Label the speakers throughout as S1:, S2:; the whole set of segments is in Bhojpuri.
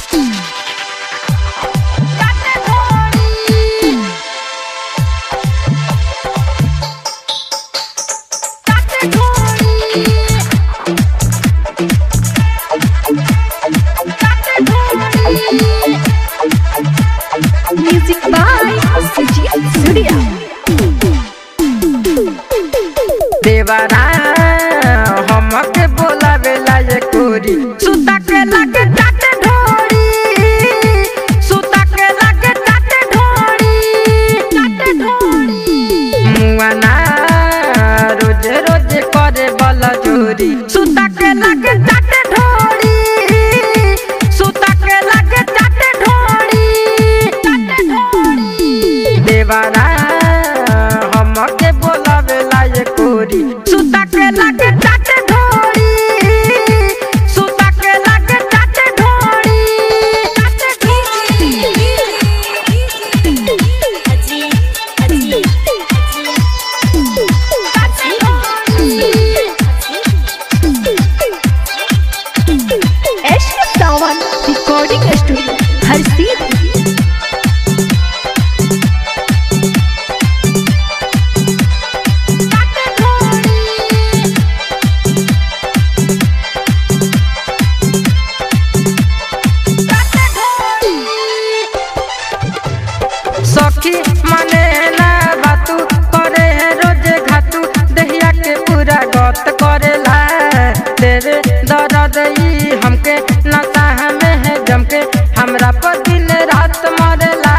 S1: Music by Sujit Surya.
S2: देवरा हमके बोलावेला ये कोरी सुता के लगे टाटे ढोरी सुता के लगे टाटे ढोरी टाटे ढोरी मुआना रोज रोज करे बल जोरी सुता के लगे टाटे ढोरी सुता के लगे टाटे ढोरी टाटे ढोरी देवरा हमके बोलावेला ये कोरी सुता के लगे टाटे ढोरी सुता के लगे टाटे ढोरी टाटे
S1: Ash Sawan Recording Studio. हर सीट
S2: सखी माने ना बातू करे है रोज घातू दहिया के पूरा गत करेला तेरे दर्द ई हमके नशा में है जमके हमरा पर दिन रात मरेला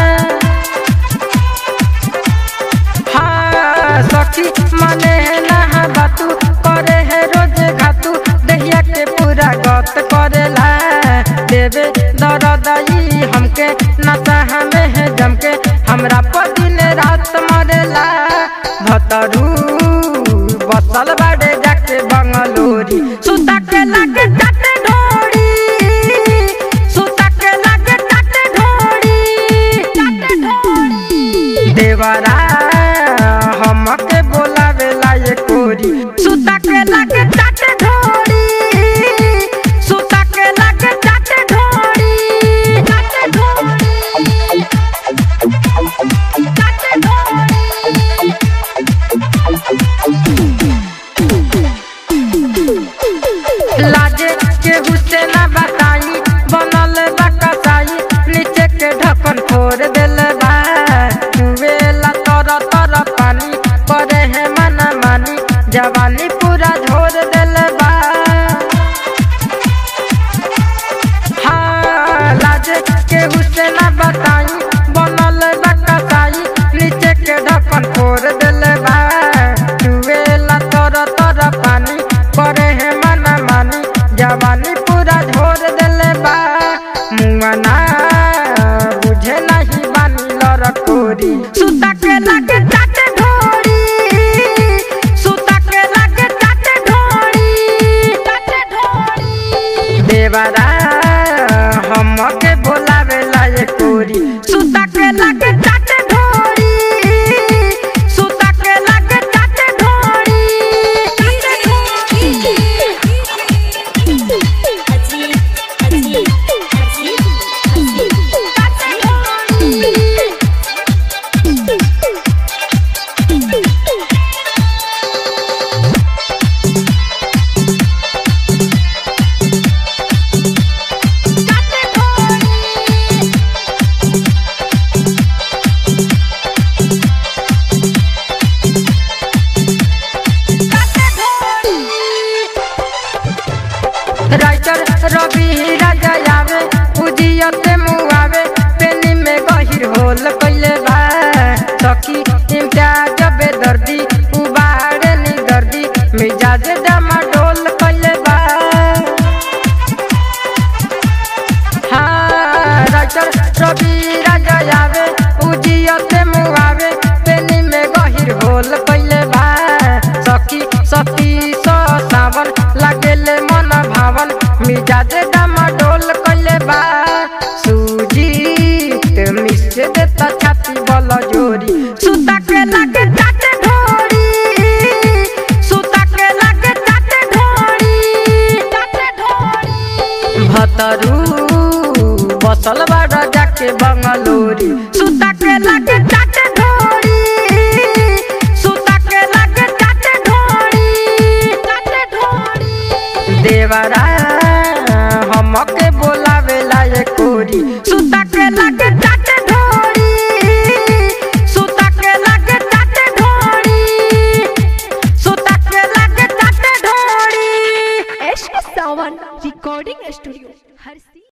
S2: हाँ सखी माने ना बातू करे है रोज घातू दहिया के पूरा गत करेला देवे दर्द ई हमके नशा में है जमके हमरा पर दिन रात मरेला भतरू बसल बाड़े जाके बंगलोरी सुता के लागे टाटे ढोरी सुता के लागे टाटे ढोरी टाटे ढोरी देवरा हमके बोलावेला ये कोरी सुता के लागे टाटे ढोरी सुता के लागे टाटे ढोरी टाटे ढोरी टाटे ढोरी लाजे के हुसे ना बताई बनल बा कसाई नीचे के ढक्कन फोड़ देल बा वेला तर तर पानी परे है मन मानी जवानी पूरा झोर देल बा हाँ लाजे के हुसे ना बताई बनल बा कसाई नीचे के ढक्कन फोड़ देल बा वेला तर तर पानी परे है मन मानी जवानी पूरा झोर देले बा मुआना बुझे नहीं बानी लरकोरी सुता के लागे टाटे ढोरी सुता के लागे टाटे ढोरी टाटे ढोरी देवरा हमके बोलावेला ये कोरी सुता के लागे टाटे ढोरी सुता के लागे टाटे ढोरी टाटे राइटर रवि राजा आवे उजियते मुआवे पेनी में गहिर होल कइले बा सखी इम्तियाज बेदर्दी उबारे नी दर्दी मिजाज डमा डोल कइले बा हाँ राइटर रवि राजा आवे उजियते मुआवे पेनी में गहिर होल कइले बा सखी सती सो सावन लागेले मन भावन मिजाज डामा डोल कइले बा सुजीत मिसे देता छाती बल जोरी सुता के लागे टाटे ढोरी सुता के लागे टाटे ढोरी टाटे ढोरी भतरू बसल बाड़ा जाके बंगलोरी सुता के लगे चाटे ढोरी सुता के लगे चाटे ढोरी चाटे ढोरी देवरा हमके बोलावेला ये कोरी सुता के लगे चाटे ढोरी सुता के लगे चाटे ढोरी सुता के लगे चाटे ढोरी
S1: एश सावन रिकॉर्डिंग स्टूडियो हर सी